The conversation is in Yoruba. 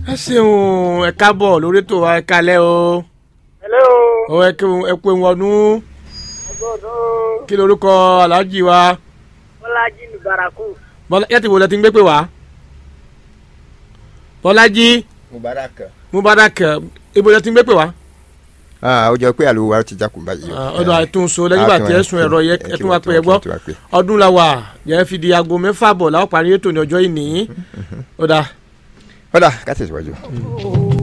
ẹ ṣeun ẹ káàbọ̀ lórí ètò wa ẹ kalẹ́ o hello ọ ẹ kú ẹ kú ewu ọdún ọgọ́dọ̀ kí lorúkọ aláàjì wa bọ́lájí lùbàràkù bọ́lá yẹ ti wò lẹ ti ń gbé pè wá bọ́lájí mubarak. mubarak ibo lẹ ti ń gbé pè wá aa o jọ pé àlùwò wa ti jákun báyìí. ọdọ àìtúnṣe lẹ́yìn ìgbà tí ẹ sùn ẹ̀rọ yẹ ẹ tún wá pé ẹ gbọ́ kí wá pé. ọdún la wà yẹ fi di aago mẹ́fà bọ̀ láwọn parí ètò ní ọjọ́ ìní ọ̀dà ọ̀dà ká tẹ̀síwájú.